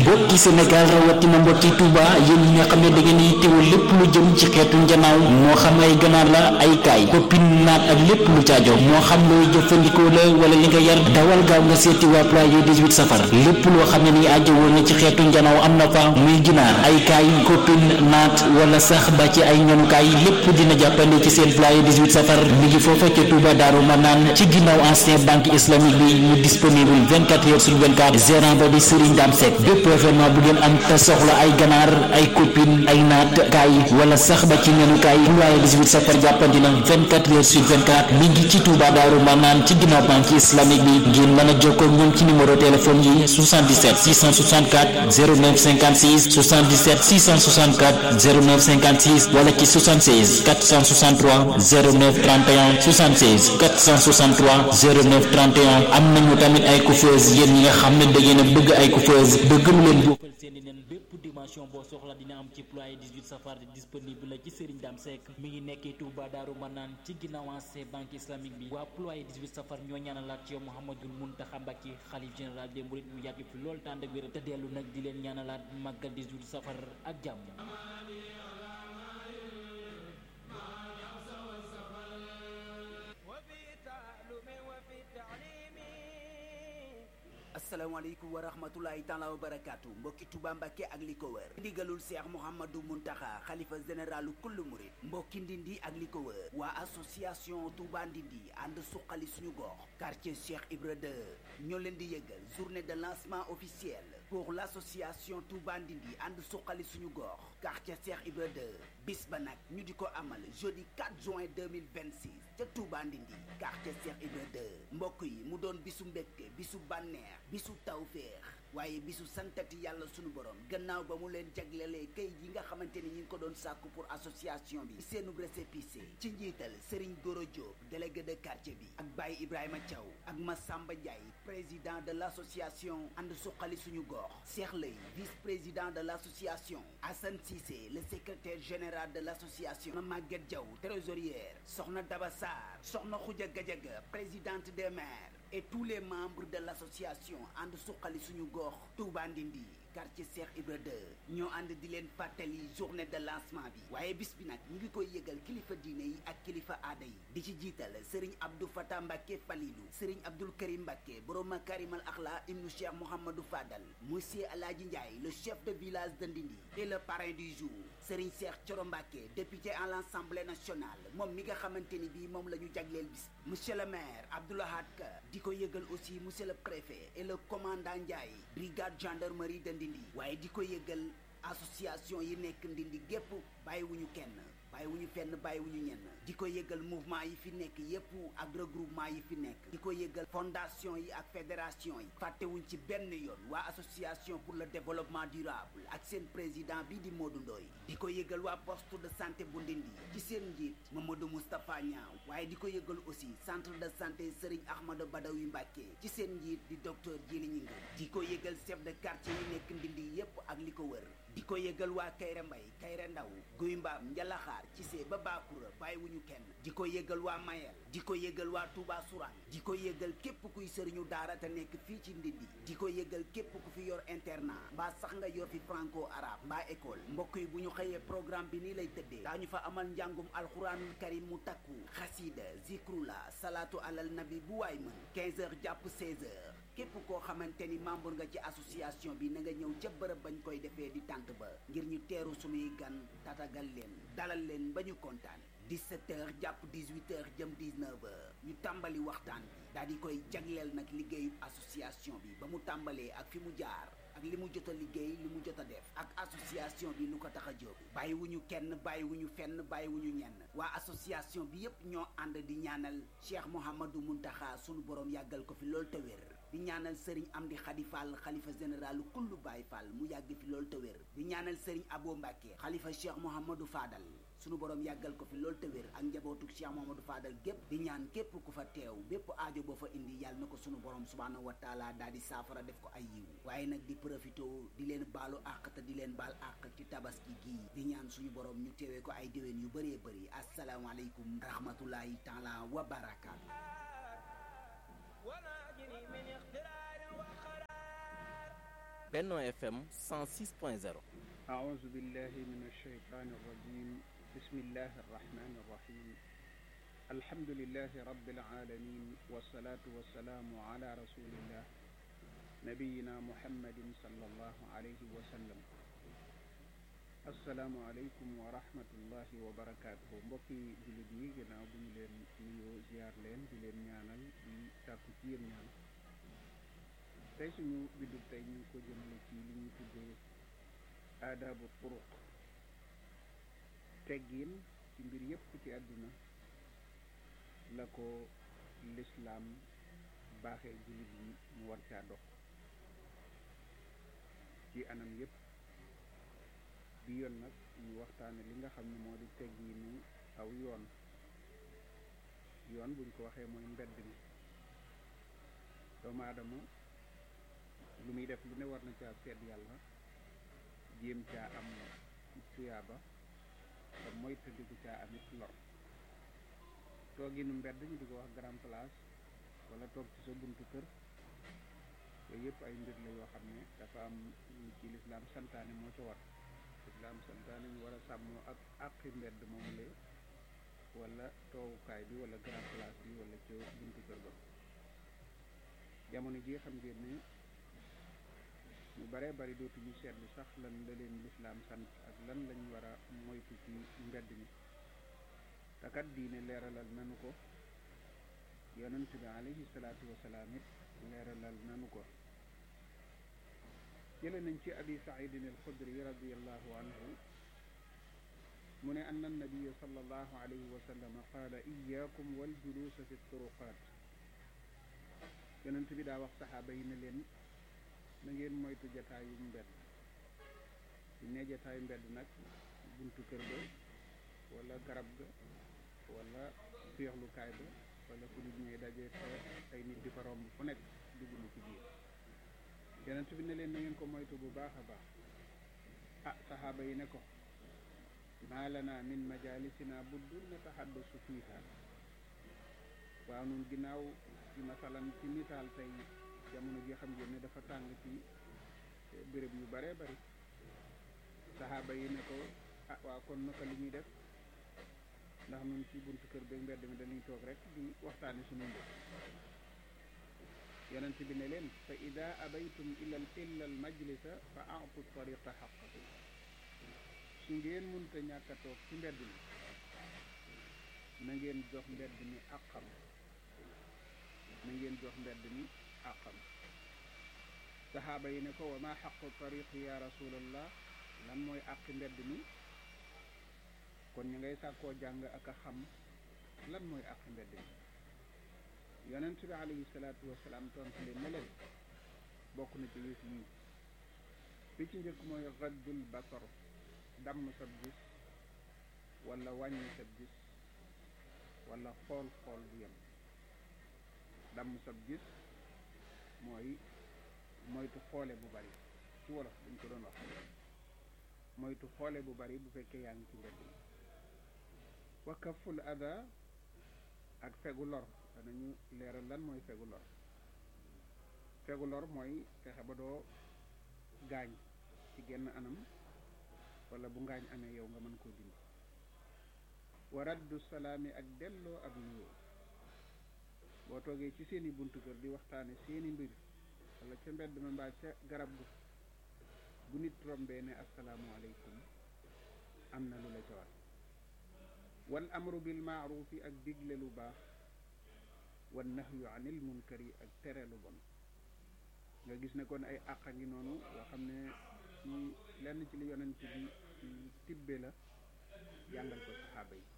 mbokki Sénégal rawatina mbokki Touba yéen ñi nga xam ne da ngeen di teewul lépp lu jëm ci xeetu njanaaw moo xam ay ganaar la ay kaay koppin naat ak lépp lu caajo moo xam looy jëfandikoo la wala li nga yar dawal gaaw nga seeti waa Ployer 18 safar lépp loo xam ne ni aajo woon na ci xeetu njanaaw am na fa muy ginaar ay kaay koppin naat wala sax ba ci ay ñanukaay lépp dina jàppandi ci seen Ployer 18 safar mi ngi foofa ca Touba Daaru Manaan ci ginnaaw ancien banque islamique bi mu disponible 24 heures sur 24 gérant ba di Serigne Dame Seck bépp événement bu ngeen am te soxla ay ganaar ay copine ay naat kaay wala sax ba ci nenukaay Ployer 18 safar jàppandi na 24 heures sur 24 mi ngi ci Touba Daaru Manaan ci ginnaaw banque islamique bi ngeen mën a jokkoo ak ñoom ci numéro téléphone yi 77 664 09 56 77 664 09 56 wala ci 76 463 09 31 76 463 09 31 am nañu tamit ay coiffeuse yéen ñi nga xam ne da ngeen a bëgg ay coiffeuse bëgg lu leen bokkal seeni nen bépp dimension boo soxla dina am ci Ployer 18 safar disponible la ci Serigne Dame Seck mi ngi nekkee Touba Daaru Manaan ci ginnaaw ancien banque islamique bi waa Ployer 18 safar ñoo ñaanalaat ci yow Mouhamadou Mountakha Mbacké xalif général des mourides mu yàgg fi loolu tànd ak wér te dellu nag di leen ñaanalaat màggal 18 safar ak jàmm asalaamaaleykum wa rahmatulahi taala wa barakaatu mbokki Touba Mbàkke ak li ko wër ndigalul Cheikh Mouhamadou Mountakha xalifa généralu kullu murid mbokki Ndindi ak li ko wër waa association Touba Ndindi ànd suqali suñu gox quartier Cheikh Ibra 2 ñoo leen di yëgal journée de lancement officiel pour l'association Touba Ndindi ànd suqali suñu gox quartier Cheikh Ibra 2 bis ba nag ñu di ko amal jeudi 4 juin 2026 ca Touba Ndindi quartier Cheikh Ibra 2 mbokk yi mu doon bisu mbégte bisu bànneex bisu tawféex waaye bisu santati yàlla sunu borom gannaaw ba mu leen jaglelee kay yi nga xamante ni ñi ngi ko doon sàkku pour association bi seenu récépissé ci njiital Serigne Goro Diop délégué de quartier bi ak Baye Ibrahima Thiaw ak Massamba Ndiaye président de l'association ànd suqali suñu gox Cheikh Lay vice-président de l'association Assane Cissé le secrétaire général de l'association Maguette Diaw trésorière Soxna Daba Sarr Soxna Khoudia Gadiaga présidente des maires et tous les membres de l'association ànd suqali suñu gox Touba Ndindi quartier Cheikh Ibra 2 ñoo ànd di leen fàttali journée de lancement bi waaye bis bi nag ñu ngi koy yëgal kilifa diine yi ak kilifa aada yi di ci jiital Serigne Abdou Fatah Mbacké Falilou Serigne Abdoul Karim Mbacké borom Makarimal Akhla ibnu Cheikh Mouhamadou Fadal monsieur Aladji Ndiaye le chef de village de Ndindi et le parrain du jour Serigne Cheikh Thioro Mbacké député à l'Assemblée nationale moom mi nga xamante ni bii moom la ñu jagleel bis monsieur le maire Abdoulahad Ka di ko yëgal aussi monsieur le préfet et le commandant Ndiaye brigade gendarmerie de Ndindi waaye di ko yëgal association yi nekk Ndindi gépp bàyyiwuñu kenn bàyyiwuñu fenn bàyyiwuñu ñenn di ko yëgal mouvement yi fi nekk yépp ak regroupement yi fi nekk di ko yëgal fondation yi ak fédération yi fàttewuñ ci benn yoon waa association pour le développement durable ak seen président bi di Modou Ndoye di ko yëgal waa poste de santé bu Ndindi ci seen njiit Mamadou Moustapha Niaw waaye di ko yëgal aussi centre de santé Serigne Ahmadou Badawi Mbacké ci seen njiit di docteur Djili Ñinga di ko yëgal chef de quartier yi nekk Ndindi yépp ak li ko wër di ko yëgal waa Kayre Mbay Kayre Ndaw Guy Mbaam Njalaxaar ci see ba Baakura bàyyiwuñu kenn di ko yëgal waa Mayel di ko yëgal waa Touba Sourang di ko yëgal képp kuy sëriñu daara te nekk fii ci Ndindi di ko yëgal képp ku fi yor internat mbaa sax nga yor fi franco arabe mbaa école mbokk yi bu ñu xëyee programme bi nii lay tëddee daañu fa amal njàngum alxuraanul karim mu takku xasida zikrula salaatu alal nabi bu waay mën 15 heures jàpp 16 heures képp koo xamante ni membre nga ci association bi na nga ñëw ca bërëb bañ koy defee di tànt ba ngir ñu teeru sunuy gan tatagal leen dalal leen ba ñu kontaan 17 heures jàpp 18 heures jëm 19 heures ñu tàmbali waxtaan bi daal di koy jagleel nag liggéeyu association bi ba mu tàmbalee ak fi mu jaar ak li mu jot a liggéey li mu jot a def ak association bi lu ko tax a jóg bàyyiwuñu kenn bàyyiwuñu fenn bàyyiwuñu ñenn waa association bi yépp ñoo ànd di ñaanal Cheikh Mouhamadou Mountakha sunu borom yàggal ko fi loolu te wér di ñaanal Serigne Amdi Khady Fall xalifa général kullu Baye Fall mu yàgg fi loolu te wér di ñaanal Serigne Abo Mbacké xalifa Cheikh Mouhamadou Fadal sunu borom yàggal ko fi loolu te wér ak njabootu Cheikh Mouhamadou Fadal gépp di ñaan képp ku fa teew bépp aajo boo fa indi yàlla na ko sunu borom subhaanahu wa taala daal di saafara def ko ay yiw waaye nag di profité di leen baalu àq te di leen baal àq ci tabaski gii di ñaan suñu borom ñu teewee ko ay déwén yu bëree bëri asalaamaaleykum rahmatullahi taala wa barakaatu وناجني من اختراع وخراب Benno FM 106.0 أعوذ بالله من الشيطان الرجيم بسم الله الرحمن الرحيم الحمد لله رب العالمين والصلاة والسلام على رسول الله نبينا محمد صلى الله عليه وسلم asalaamualeykum wa rahmatullahi wa barakaatuhu mbokki jullit yi ginnaaw bu ñu leen nuyoo ziar leen di leen ñaanal di sàkku ci yéen ñaan tey suñu bindub tey ñu ngi ko jëmale ci li ñuy tuddee aadaabu turuq teggin ci mbir yépp ci àdduna la ko lislaam baaxee jullit yi mu war caa dox ci anam yépp bi yoon nag ñu waxtaane li nga xam ne moo di tegginu aw yoon yoon buñ ko waxee mooy mbedd mi doomu aadama lu muy def lu ne war na caa seet yàlla jéem caa am tuyaaba te mooy tëddiku caa amit lor tooginu mbedd ñu di ko wax grand place wala toog ci sa buntu kër yooyu yëpp ay mbir la yoo xam ne dafa am ci lislaam santaane moo ca war lislaam santaane ñu war a sàmmoo ak àqi mbedd moomu la wala toogukaay bi wala grand place bi wala ca buntu kër ba jamono ji xam ngeen ne ñu baree bari dootuñu seetlu sax lan la leen lislaam sant ak lan lañ war a moytu ci mbedd mi te kat diine leeralal nanu ko yonent bi alayhi salaatu wasalaam it leeralal nanu ko jële nañ ci abi saidin alxudri radiallahu anhu mu ne anna annabiya sallallahu alayhi wa sallam qaala iyakum waljuluusa fi turuqaat yonent bi daa wax saxaaba yi ne leen na ngeen moytu jataayu mbedd bu ne jataayu mbedd nag buntu kër ga wala garab ga wala féexlukaay ba wala fu nit ñuy daje te ay nit di fa romb fu nekk dugg na ci biir yonent bi ne leen na ngeen ko moytu bu baax a baax ah saxaaba yi ne ko maa lana min majalisina buddun nataxaddasu fiiha waaw nun ginnaaw ci masalan ci misaal tey jamono ji xam ngeen ne dafa tàng ci béréb yu bare bari saxaaba yi ne ko ah waaw kon naka li ñuy def ndax nun ci buntu kër beeg mbedd mi dañuy toog rek di waxtaane suñu mbir yonent bi ne leen fa ida abaytum ila illa al majlisa fa atu tariqa xaqahu su ngeen munta ñàkk a toog ci mbedd mi na ngeen jox mbedd mi àqam na ngeen jox mbedd mi àqam saxaaba yi ne ko wa ma xaqu tariqi ya rasulallah lan mooy àqi mbedd mi kon ñu ngay sàkkoo jàng ak a xam lan mooy àqi mbedd mi yonent bi alayhi salaatu wasalaam tontu leen ne leen bokk na ci yëf yi bi ci njëkk mooy raddul basar damm sab gis wala wàññi sab gis wala xool xool bu yem damm sab gis mooy moytu xoole bu bari ci wolof dañ ko doon wax moytu xoole bu bari bu fekkee yaa ngi ci mbedd mi wa kaful ada ak fegu lor danañu leeral lan mooy fegu lor fegu lor mooy fexe ba doo gaañ ci genn anam wala bu ngaañ amee yow nga mën koo dindi wa raddu salaami ak delloo ab nuyoo boo toogee ci seeni buntu kër di waxtaane seeni mbir wala ca mbedd ma mbaa ca garab gu bu nit rombee ne asalaamualeykum am na lu la ca war wal amru bil maarufi ak digle lu baax wan nahyu anil munkari ak tere lu bon nga gis ne kon ay àq a ngi noonu yoo xam ne ci lenn ci li yonent bi tibbe la jàngal ko saxaaba yi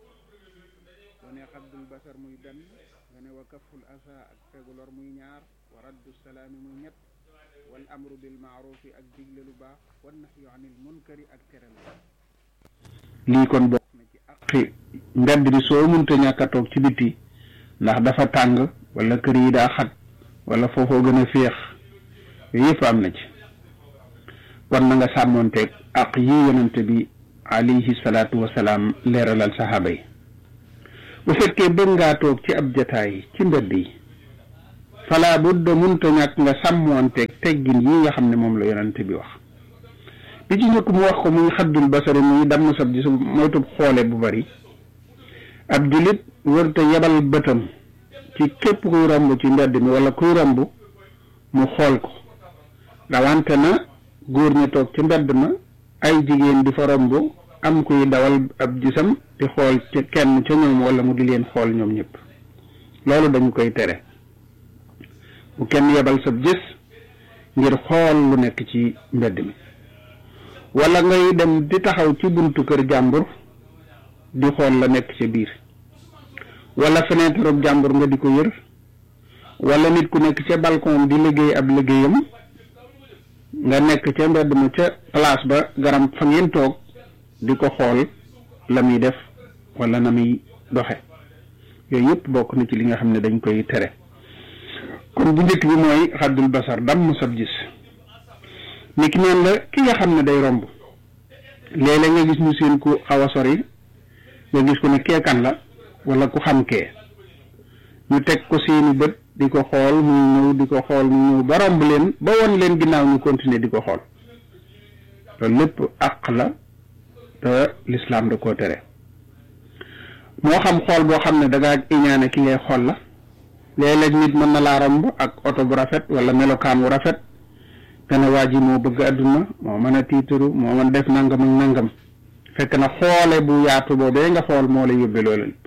soo ne xaddul basar muy benn nga ne wa kaful asa ak fegu lor muy ñaar wa raddu salaami muy ñett wal amru bil maarufi ak digle lu baax wan nahyu anil munkari ak tere lu bon lii kon bokk na ci àqi mbedd bi soo munta ñàkk a toog ci biti ndax dafa tàng wala kër yi daa xat wala foofoo gën a féex yooyu yëpp am na ci kon na nga sàmmoonteeg ak yi yonente bi alayhi salaatu wasalaam leeralal saxaaba yi bu fekkee bëgg ngaa toog ci ab jataay ci mbedd yi fala budda munta ñàkk nga sàmmoonteeg teggin yi nga xam ne moom la yonente bi wax bi ci njëkk mu wax ko muy xaddul basari muy damm sab ji su moytub xoole bu bari ab julit wërta yebal bëtam ci képp kuy romb ci mbedd mi wala kuy romb mu xool ko rawante na góor ñi toog ci mbedd ma ay jigéen di fa romb am kuy dawal ab gisam di xool ci kenn ca ñoom wala mu di leen xool ñoom ñëpp loolu dañu koy tere bu kenn yebal sab gis ngir xool lu nekk ci mbedd mi wala ngay dem di taxaw ci buntu kër jàmbur di xool la nekk ca biir wala fenêtre jàmbur nga di ko yër wala nit ku nekk ca balcon di liggéey ab liggéeyam nga nekk ca mbedd ma ca place ba garam fa ngeen toog di ko xool la muy def wala na muy doxe yooyu yëpp bokk na ci li nga xam ne dañ koy tere kon bu njëkk bi mooy xaddul basar damm sab gis ni ki neen la ki nga xam ne day romb léeg-léeg nga gis ñu seen ku xaw a sori nga gis ko ne keekan la wala ku xam kee ñu teg ko seeni bët di ko xool muy ñëw di ko xool muy ñëw ba romb leen ba won leen ginnaaw ñu continuer di ko xool loolu lépp àq la te lislaam da koo tere moo xam xool boo xam ne da ngaa iñaane ki ngay xool la léeg-léeg nit mën na laa romb ak oto bu rafet wala melokaan wu rafet nga ne waa ji moo bëgg àdduna moo mën a tiitaru moo mën def nangam ak nangam fekk na xoole bu yaatu boobee nga xool moo la yóbbe loolu lépp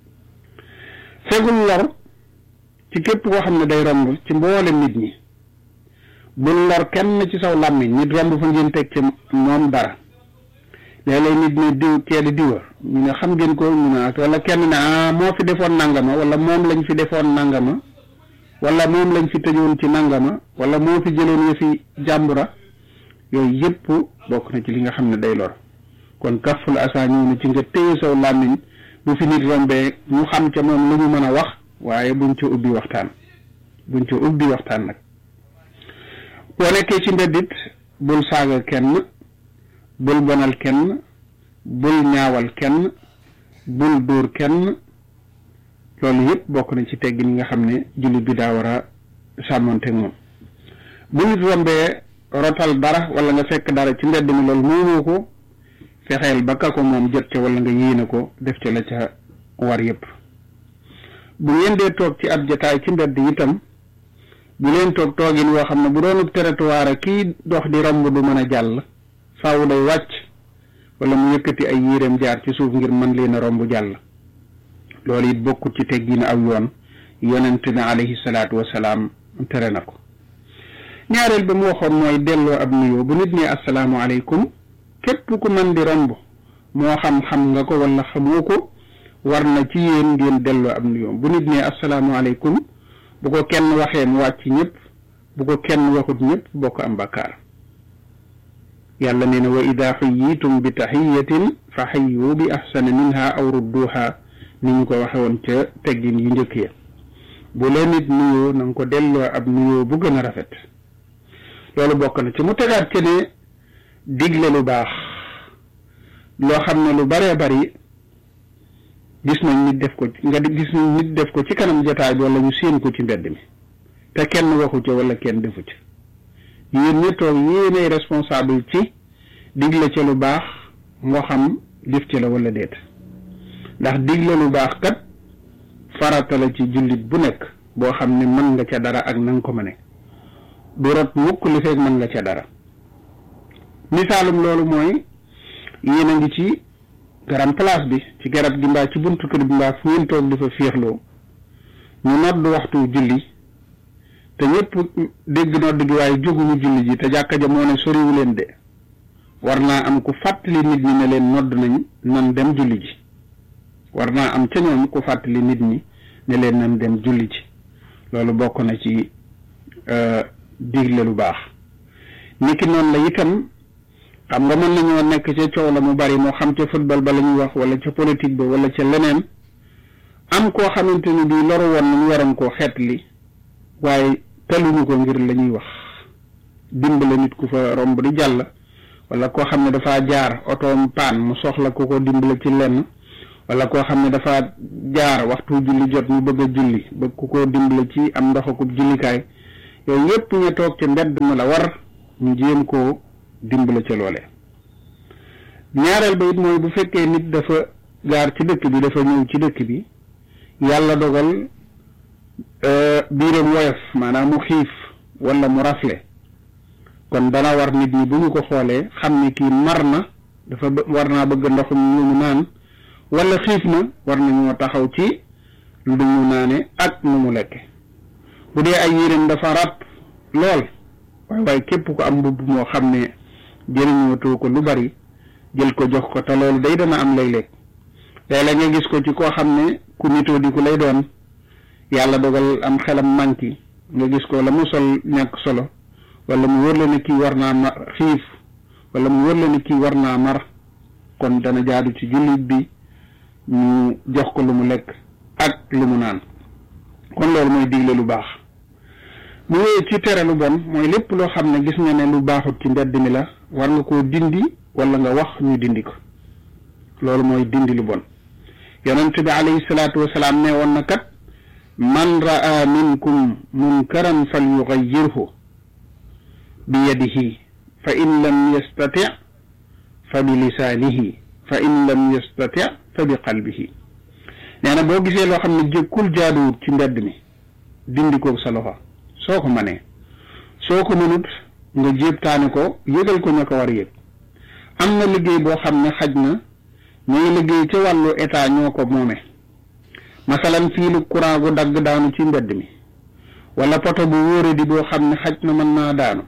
fegul lor ci képp koo xam ne day romb ci mboole nit ñi bul lor kenn ci saw làmmiñ nit romb fa ngeen teg ci moom dara léeg-léeg nit ne diw kee di diwa ñu ne xam ngeen ko ñu ne wala kenn ne ah moo fi defoon nangama wala moom lañ fi defoon nangama wala moom lañ fi tëjoon ci nangama wala moo fi jëloon ya fi jàmbura yooyu yëpp bokk na ci li nga xam ne day lor kon kaful asa ñëw na ci nga téye saw làmmiñ bu fi nit rombee ñu xam ca moom lu ñu mën a wax waaye buñ ca ubbi waxtaan buñ ca ubbi waxtaan nag boo nekkee ci mbeddit bul saaga kenn bul bonal kenn bul ñaawal kenn bul dóor kenn loolu yëpp bokk na ci teggin yi nga xam ne jullit bi daa war a sàmmonteeg moom bu nit rombee rotal dara wala nga fekk dara ci mbedd mi loolu moomoo ko fexeel ba ka ko moom jot ca wala nga yéene ko def ca la ca war yëpp bu ngeen dee toog ci ab jataay ci mbedd itam bu leen toog toogin woo xam ne bu doonub territoire kii dox di romb du mën a jàll faaw day wàcc wala mu yëkkati ay yéreem jaar ci suuf ngir mën leen a romb jàll loolu it bokkut ci teggin aw yoon yonent na alayhi salaatu wasalaam tere na ko ñaareel ba mu waxoon mooy delloo ab nuyoo bu nit ne asalaamaaleykum képp ku mën di romb moo xam xam nga ko wala xamoo ko war na ci yéen ngeen delloo ab nuyoo bu nit ne asalaamaaleykum bu ko kenn waxee mu wàcc ñëpp bu ko kenn waxut ñëpp bokk am bakkaar yàlla nee na wa ida xuyitum bi taxiyatin fa xayu bi axsana minha aw rudduha ni ñu ko waxe woon ca teggin yu njëkk ya bu la nit nuyoo na nga ko delloo ab nuyoo bu gën a rafet loolu bokk na ci mu tegaat ci ne digle lu baax loo xam ne lu baree bari gis nañ nit def ko nga gis nañ nit def ko ci kanam jotaay bi wala ñu séen ko ci mbedd mi te kenn waxu ca wala kenn defu ca yéen ñi toog yéenay responsable ci digle ca lu baax moo xam def ci la wala déet ndax digle lu baax kat farata la ci jullit bu nekk boo xam ne mën nga ca dara ak na nga ko mëne du rot mukk li feeg mën nga ca dara misaalum loolu mooy yéen a ngi ci garam place bi ci garab gi mbaa ci buntu kër bi mbaa fu ngeen toog di fa féexloo ñu nodd waxtu julli te ñëpp dégg nodd gi waaye jóguñu julli ji te jàkka ja moo ne soriwu leen de war naa am ku fàttali nit ñi ne leen nodd nañ nan dem julli ji war naa am ca ñoom ku fàttali nit ñi ne leen nan dem julli ji loolu bokk na ci digle lu baax niki noonu la itam xam nga mën nañoo nekk ca coow la mu bari moo xam ca football ba la ñuy wax wala ca politique ba wala ca leneen am koo xamante ni bii loru woon nañu waroon koo xeetli waaye taluñu ko ngir la ñuy wax dimbale nit ku fa romb di jàll wala koo xam ne dafa jaar otoom paan mu soxla ku ko dimbale ci lenn wala koo xam ne dafa jaar waxtu julli jot ñu bëgg a julli bëgg ku ko dimbale ci am ndoxakub jullikaay yooyu yépp ñu toog ca mbedd ma la war ñu jéem koo dimbale ca loole ñaareel ba it mooy bu fekkee nit dafa gaar ci dëkk bi dafa ñëw ci dëkk bi yàlla dogal biiram woyof maanaam mu xiif wala mu rafle kon dana war nit ñi bu ñu ko xoolee xam ne kii mar na dafa war naa bëgg ndoxum ñu mu naan wala xiif na war nañoo taxaw ci lu mu naane ak nu mu lekke bu dee ay yéreem dafa ràpp lool waaye waaye képp ko am mbubb moo xam ne jëriñootoo ko lu bari jël ko jox ko te loolu day dana am léeg-léeg léeg-léeg nga gis ko ci koo xam ne ku nitoo di ku lay doon yàlla dogal am xelam manki nga gis ko la mu sol ñàkk solo wala mu wër la ne kii war naa mar xiif wala mu wër la ne kii war naa mar kon dana jaadu ci jullit bi ñu jox ko lu mu lekk ak lu mu naan kon loolu mooy digle lu baax mu wéy ci tere lu bon mooy lépp loo xam ne gis nga ne lu baaxut ci mbedd mi la war nga koo dindi wala nga wax ñu dindi ko loolu mooy dindi lu bon yonent bi alayhi salaatu wasalaam ne woon na kat man raa minkum munkaran fal yugayyirhu bi yadihi fa in lam yastati fa bi lisaanihi fa in lam yastati fa bi qalbihi nee na boo gisee loo xam ne jëkkul jaaduwut ci mbedd mi dindi ko sa loxo soo ko mënee soo ko mënut nga jéebtaane ko yëgal ko ña ko war a yëg am na liggéey boo xam ne xaj na ñooy liggéey ca wàllu état ñoo ko moome masalan fiilu courant gu dagg daanu ci mbedd mi wala poto bu wóore di boo xam ne xaj na mën naa daanu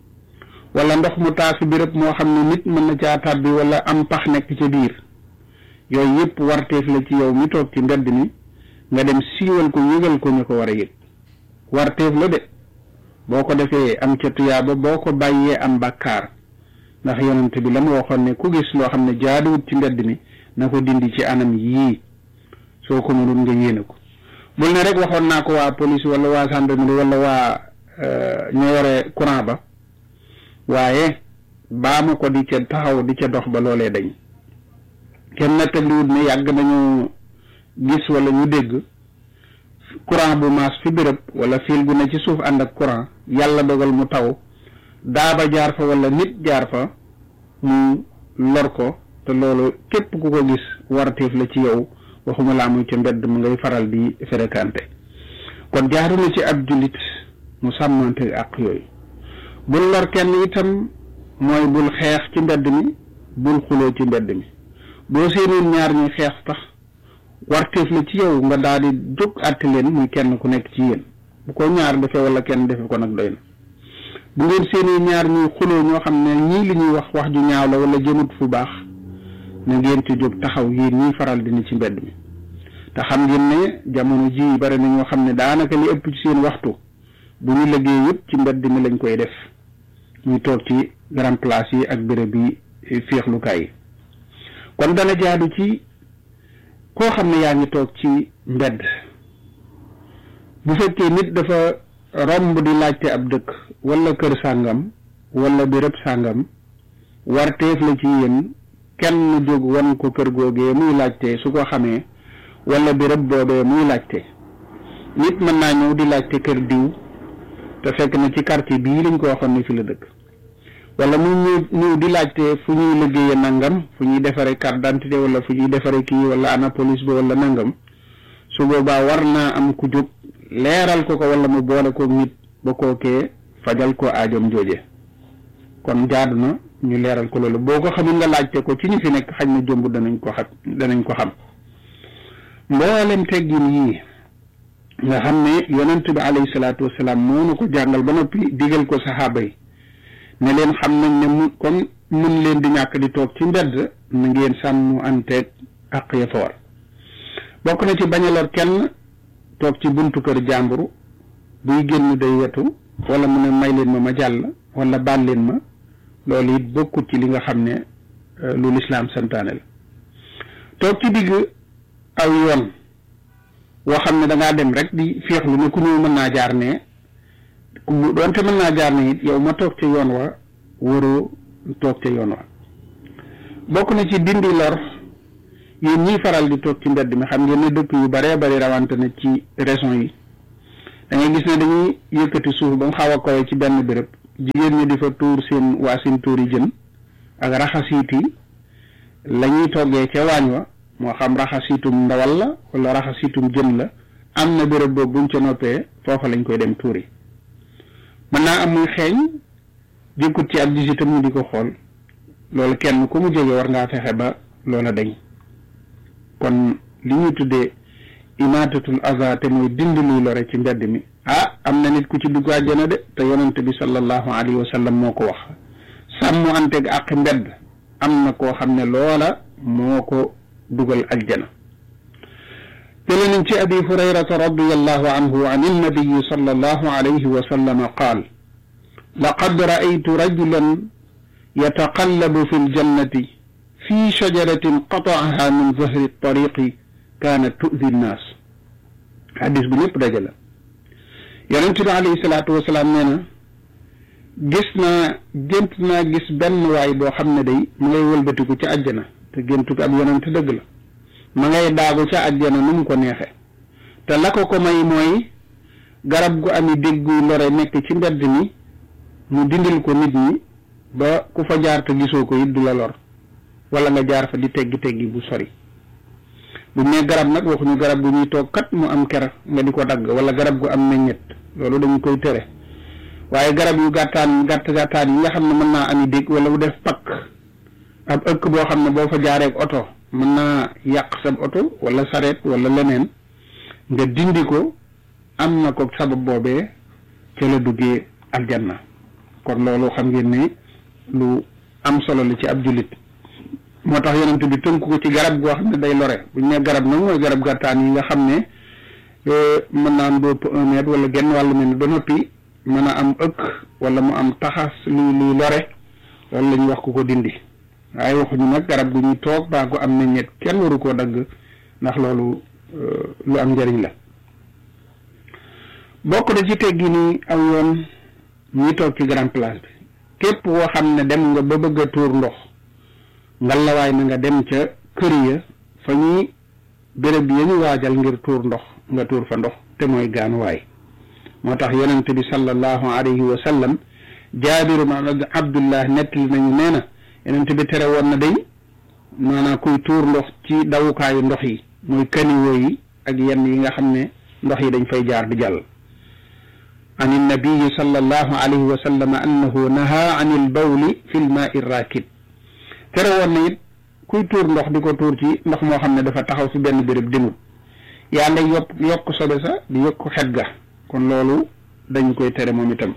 wala ndox mu taasu béréb moo xam ne nit mën na caa tàbbi wala am pax nekk ca biir yooyu yëpp warteef la ci yow mi toog ci mbedd mi nga dem siiwal ko yëgal ko ñu ko war a yëg warteef la de boo ko defee am ca tuyaaba boo ko bàyyee am bàkkaar ndax yonent bi la mu waxoon ne ku gis loo xam ne jaaduwut ci mbedd mi na ko dindi ci anam yii soo ko mënul nga yéene ko bul ne rek waxoon naa ko waa police wala waa gendarmerie wala waa ñoo yore courant ba waaye baa ma ko di ca taxaw di ca dox ba loolee dañ kenn nettaliwut ne yàgg nañu gis wala ñu dégg courant bu maas fi béréb wala fil gu ne ci suuf ànd ak courant yàlla dogal mu taw daaba jaar fa wala nit jaar fa mu lor ko te loolu képp ku ko gis waratiif la ci yow waxuma laa muy ca mbedd mu ngay faral di fréquenté kon jaaru na ci ab jullit mu sàmmante ak yooyu bul lor kenn itam mooy bul xeex ci mbedd mi bul xuloo ci mbedd mi boo seenoon ñaar ñuy xeex tax warteef la ci yow nga daal di jóg àtte leen muy kenn ku nekk ci yéen bu ko ñaar defee wala kenn defe ko nag doy na bu ngeen seeni ñaar ñuy xuloo ñoo xam ne ñii li ñuy wax wax ju ñaaw la wala jëmut fu baax na ngeen ci jóg taxaw yéen ñii faral di ni ci mbedd mi te xam ngeen ne jamono ji bari na ñoo xam ne daanaka li ëpp ci seen waxtu bu ñu liggéey yëpp ci mbedd mi lañ koy def ñuy toog ci grand place yi ak béréb yi féexlukaay yi kon dana jaadu ci koo xam ne yaa ngi toog ci mbedd bu fekkee nit dafa romb di laajte ab dëkk wala kër sàngam wala béréb sàngam warteef la ci yéen kenn jóg wan ko kër googee muy laajte su ko xamee wala béréb boobee muy laajte nit mën naa ñëw di laajte kër diw te fekk na ci quartier bii lañ ko waxoon ne fi la dëkk wala mu ñëw ñëw di laajte fu ñuy liggéeye nangam fu ñuy defare carte d'identité wala fu ñuy defare kii wala ana police ba wala nangam su boobaa war naa am ku jóg leeral ko ko wala mu boole ko nit ba kookee fajal ko aajom jooje kon jaadu na ñu leeral ko loolu boo ko xamul nga laajte ko ci ñu fi nekk xañ na jomb danañ ko xam danañ ko xam mboolem teggin yii nga xam ne yonent bi alayhi salaatu wasalaam moo na ko jàngal ba noppi digal ko saxaaba yi ne leen xam nañ ne mu comme mun leen di ñàkk di toog ci mbedd na ngeen sàmm anteeg àq ya fa war bokk na ci bañ a lor kenn toog ci buntu kër jàmburu buy génn day wetu wala mu ne may leen ma ma jàll wala baal leen ma loolu it bokkut ci li nga xam ne lu lislaam santaane la toog ci digg aw yoon woo xam ne da ngaa dem rek di féexlu ne ku ñëw mën naa jaar ne doonte mën naa jaar ne it yow ma toog ca yoon wa waroo toog ca yoon wa bokk na ci dindi lor yéen ñiy faral di toog ci mbedd mi xam ngeen ne dëkk yu baree bari rawante na ci région yi da ngay gis ne dañuy yëkkati suuf ba mu xaw a kowe ci benn béréb jigéen ñi di fa tuur seen waa seen tuur yi jën ak raxasiiti la ñuy toggee ca waañ wa moo xam raxasiitum ndawal la wala raxasiitum jën la am na béréb boobu buñ ca noppee foofa lañ koy dem tuuri mën naa am muy xeeñ jëkkut ci ab gis itam ñu di ko xool loolu kenn ku mu jóge war ngaa fexe ba loola dañ kon li ñuy tuddee imaatatul aza te mooy dindi luy lore ci mbedd mi ah am na nit ku ci dugg àjjana de te yonente bi sallallahu alayhi wa sallam moo ko wax sàmm anteeg àq mbedd am na koo xam ne loola moo ko dugal aljana jële nañ ci abi hurayrata radiallahu anhu an annabiyi sallallahu alayhi wa sallam qaal laqad ra'aytu rajulan yataqallabu fi ljannati fi shajaratin qata'aha min zahri tariqi kaanat tu'di nnaas xadis bu ñëpp daje la yonent bi alayhi salaatu wasalaam nee na gis naa gént naa gis benn waay boo xam ne day mu ngay wëlbatiku ci àjjana te géntu ko ab yonent dëgg la ma ngay daagu ca àjjana nu mu ko neexe te la ko ko may mooy garab gu ami dégguy lore nekk ci mbedd mi mu dindil ko nit ñi ba ku fa jaar te gisoo ko it du la lor wala nga jaar fa di teggi teggi bu sori bu ne garab nag waxuñu garab gu ñuy toog kat mu am ker nga di ko dagg wala garab gu am meññet loolu dañu koy tere waaye garab yu gàttaan gàtt gàttaan yi nga xam ne mën naa ami dégg wala bu def pakk ab ëkk boo xam ne boo fa jaareek oto mën naa yàq sab oto wala sareet wala leneen nga dindi ko am na ko sabab boobee ca la duggee aljanna kon loolu xam ngeen ne lu am solo la ci ab jullit moo tax yonent bi tënk ko ci garab goo xam ne day lore bu ñu ne garab nag mooy garab gàttaan yi nga xam ne mën naa am bopp un mètre wala genn wàllu mètre ba noppi mën a am ëkk wala mu am taxas luy luy lore loolu la ñuy wax ku ko dindi waaye waxuñu nag garab gu ñuy toog baa gu am meññeet kenn waru koo dagg ndax loolu lu am njëriñ la bokk na ci teggi ni aw yoon ñuy toog ci grand place bi képp koo xam ne dem nga ba bëgg a tuur ndox ngalawaay na nga dem ca kër ya fa ñuy béréb ya ñu waajal ngir tuur ndox nga tuur fa ndox te mooy gaanuwaay moo tax yonente bi sallallahu alayhi wa sallam jaabiru ma abdullah nettali nañu nee na yonente bi tere woon na day maanaam kuy tuur ndox ci dawukaayu ndox yi mooy kaniwoo yi ak yenn yi nga xam ne ndox yi dañ fay jaar di jàll an innabiyi sallallahu alayhi wa sallam annahu naha an il bawli fi l maai rakid tere woon na it kuy tuur ndox di ko tuur ci ndox moo xam ne dafa taxaw fi benn béréb dimut yaa ngay yokk yokk sobe sa di yokk xet ga kon loolu dañu koy tere moom itam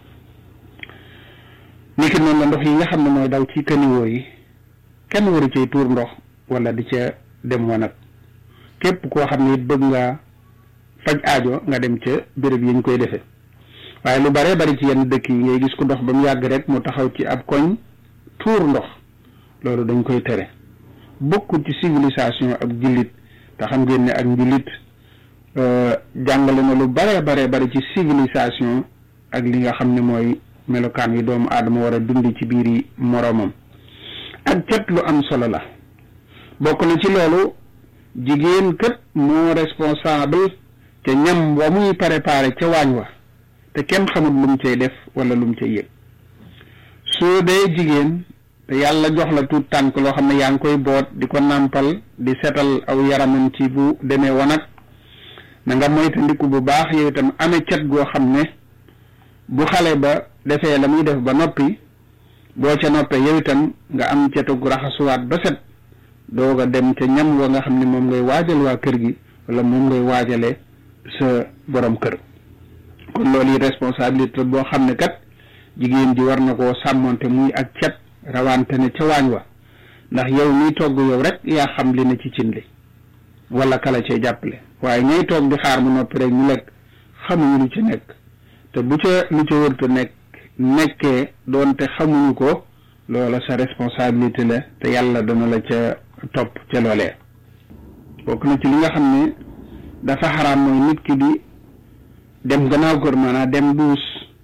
niki noonu la ndox yi nga xam ne mooy daw ci kaniwoo yi kenn waru cay tuur ndox wala di ca dem wanag képp koo xam ne it bëgg nga faj aajo nga dem ca béréb yi ñu koy defee waaye lu baree bari ci yenn dëkk yi ngay gis ko ndox ba mu yàgg rek mu taxaw ci ab koñ tuur ndox loolu dañ koy tere bokkul ci civilisation ak jullit te xam ngeen ne ak njullit jàngale na lu bare bare bari ci civilisation ak li nga xam ne mooy melokaan yi doomu aadama war a dund ci biir yi moroomam ak cet lu am solo la bokk na ci loolu jigéen kët moo responsable te ñam wa muy préparé ca waañ wa te kenn xamul lu mu cay def wala lu mu cay yëg soo dee jigéen te yàlla jox la tuut tànk loo xam ne yaa ngi koy boot di ko nàmpal di setal aw yaramam ci bu demee wanag na nga moytandiku bu baax yow itam amee cet goo xam ne bu xale ba defee la muy def ba noppi boo ca noppee yow itam nga am cetug raxasuwaat ba set doog a dem ca ñam wa nga xam ne moom ngay waajal waa kër gi wala moom ngay waajale sa borom kër kon loolu yi responsabilité boo xam ne kat jigéen ji war na koo sàmmonte muy ak cet rawante ne ca waañ wa ndax yow miy togg yow rek yaa xam li ne ci cin li wala kala cee jàppale waaye ñooy toog di xaar mu noppi rek ñu lekk xamuñu lu ci nekk te bu ca lu ca wërta nekk nekkee doonte xamuñu ko loola sa responsabilité la te yàlla dana la ca topp ca loolee bokk na ci li nga xam ne dafa xaraam mooy nit ki di dem gannaaw kër maanaam dem duus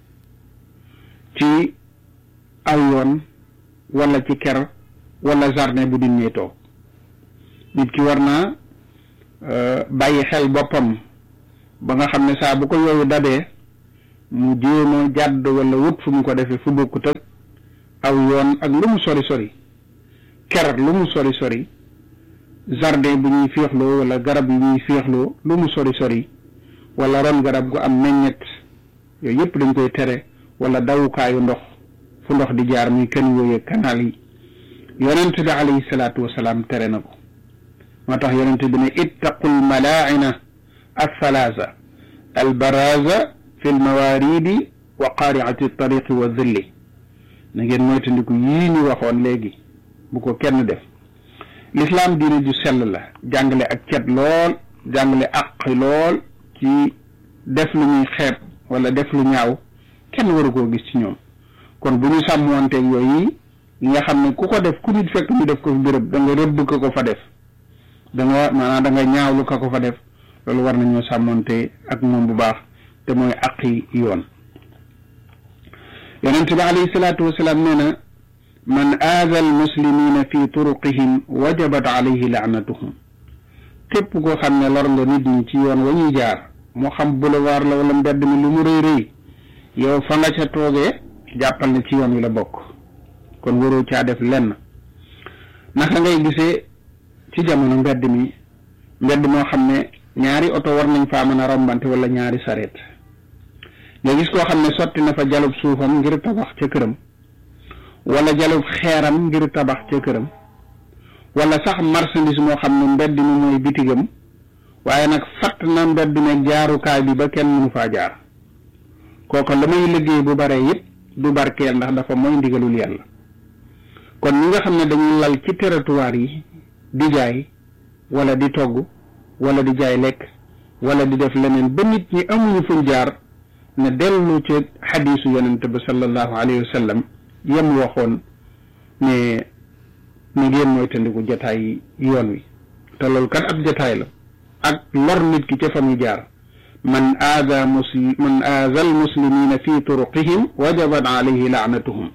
ci aw yoon wala ci ker wala jardin bu nit ñi toog nit ki war naa bàyyi xel boppam ba nga xam ne saa bu ko yooyu dabee mu jéem a jàdd wala wut fu mu ko defee fu bokkut ak aw yoon ak lu mu sori sori ker lu mu sori sori jardin bu ñuy féexloo wala garab yu ñuy féexloo lu mu sori sori wala ron garab gu am meññet yooyu yëpp dañ koy tere wala dawukaayu ndox fu ndox di jaar muy kan yooyu kanaal yi yonent bi alayhi salaatu wasalaam tere na ko moo tax yonent bi ne ittaqul malaaina althalaasa albaraza fi lmawaridi wa qaariati tariqi wa dhilli na ngeen moytandiku yii ñu waxoon léegi bu ko kenn def lislaam diine ju sell la jàngale ak cet lool jàngale àq lool ci def lu ñuy xeeb wala def lu ñaaw kenn waru koo gis ci ñoom kon bu ñu sàmmoonteeg yooyu yi nga xam ne ku ko def ku nit fekk ñu def ko fi béréb da nga rëbb ka ko fa def da nga maanaam da nga ñaawlu ka ko fa def loolu war nañoo sàmmoonte ak moom bu baax te mooy aqi yoon yonent bi alayhi salaatu wasalaam nee na man aada al muslimina fi turuqihim wajabat alayhi laanatuhum képp koo xam ne lor nga nit ñi ci yoon wa ñuy jaar moo xam boulevard la wala mbedd mi lu mu rëy rëy yow fa nga ca toogee jàppal ne ci yoon wi la bokk kon waroo caa def lenn naka ngay gisee ci jamono mbedd mi mbedd moo xam ne ñaari oto war nañ faa mën a rombante wala ñaari sareet nga gis koo xam ne sotti na fa jalub suufam ngir tabax ca këram wala jalub xeeram ngir tabax ca këram wala sax marchandise moo xam ne mbedd mi mooy bitigam waaye nag fatt na mbedd mi jaarukaay bi ba kenn mënu faa jaar kooka la muy liggéey bu bare yëpp du barkeel ndax dafa mooy ndigalul yàlla kon ñi nga xam ne dañuy lal ci territoire yi di jaay wala di togg wala di jaay lekk wala di def leneen ba nit ñi amuñu fuñ jaar ne dellu ci xadiisu yonente ba sallallahu alayhi wa sallam yem waxoon ne ni ngeen mooy tandiku jataay yoon wi te loolu kat ab jataay la ak lor nit ki ca fa muy jaar man aada muslim man aada al muslimina fi turuqihim wajabat alayhi laanatuhum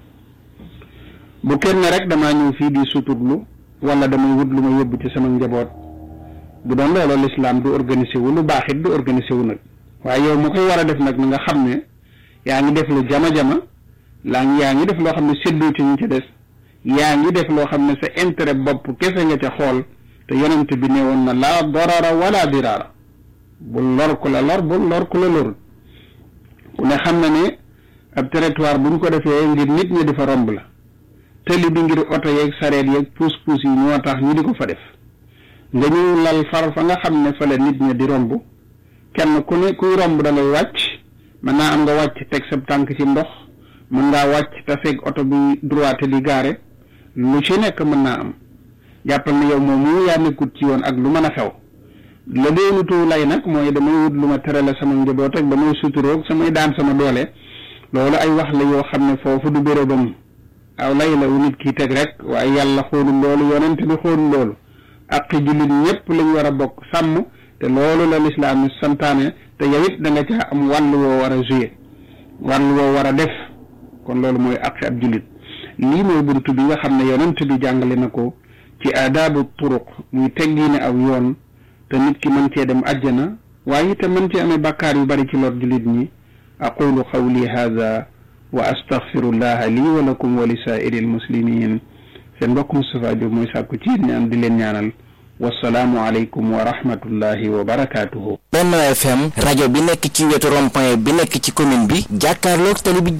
bu kenn rek damaa ñëw fii di suturlu wala damay wut lu ma yóbbu ci sama njaboot bu doon loolu lislaam du organisé wu lu baax it du organisé wu nag waaye yow mu koy war a def nag nga xam ne yaa ngi def lu jama-jama laa ngi yaa ngi def loo xam ne séddoo ci ñu ci des yaa ngi def loo xam ne sa intérêt bopp kese nga ca xool te yonent bi ne woon na laa dorara wala diraara bul lor ku la lor bul lor ku la lorul ku ne xam na ne ab territoire bu ñu ko defee ngir nit ñi di fa romb la tëli bi ngir oto yeeg sareet yeeg puus puus yi ñoo tax ñu di ko fa def nga ñu lal far fa nga xam ne fa la nit ñi di romb kenn ku ne kuy romb da ngay wàcc mën naa am nga wàcc teg sa tànk ci ndox mën ngaa wàcc te fekk oto bi droite di gaare lu ci nekk mën naa am jàppal ne yow moom mu yaa nekkut ci yoon ak lu mën a xew la doonutu lay nag mooy damay wut lu ma terale sama njaboot ak damay suturoog samay daan sama doole loolu ay wax la yoo xam ne foofu du bérébam aw lay la wu nit ki teg rek waaye yàlla xoolul loolu yonent bi xoolul loolu ak jullit ñëpp lañ war a bokk sàmm te loolu la lislaam santaane te yow it da nga caa am wàll woo war a joué wàll woo war a def kon loolu mooy aqi ab jullit lii mooy buntu bi nga xam ne yonent bi jàngale na ko ci aadaabu turuq muy teggiine aw yoon te nit ki mën cee dem àjjana waaye te mën cee amee bàkkaar yu bari ci lor jullit ñi aqulu qawli hada wa astaghfirullaha lii wa lakum wa li saa'iri almuslimin seen mbokk Moustapha Diop mooy sàkku ci ñaan di leen ñaanal wasalaamu aleykum wa rahmatullahi wa barakaatuhu. Benno FM rajo bi nekk ci wetu rond-point bi nekk ci commune bi jàkkaarloog tali bi